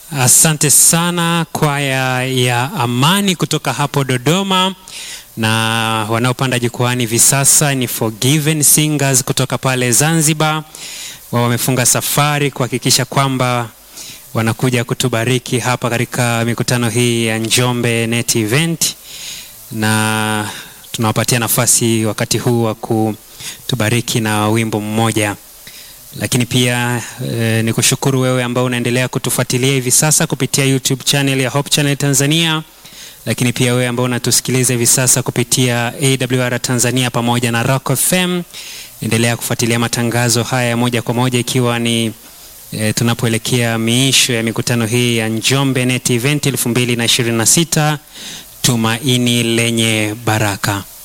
Asante sana kwaya ya Amani kutoka hapo Dodoma, na wanaopanda jukwani hivi sasa ni Forgiven Singers kutoka pale Zanzibar. Wao wamefunga safari kuhakikisha kwamba wanakuja kutubariki hapa katika mikutano hii ya Njombe Net Event, na tunawapatia nafasi wakati huu wa kutubariki na wimbo mmoja lakini pia e, ni kushukuru wewe ambao unaendelea kutufuatilia hivi sasa kupitia YouTube channel ya Hope Channel Tanzania, lakini pia wewe ambao unatusikiliza hivi sasa kupitia AWR Tanzania pamoja na Rock FM, endelea kufuatilia matangazo haya moja kwa moja, ikiwa ni e, tunapoelekea miisho ya mikutano hii ya Njombe Net Event 2026 tumaini lenye baraka.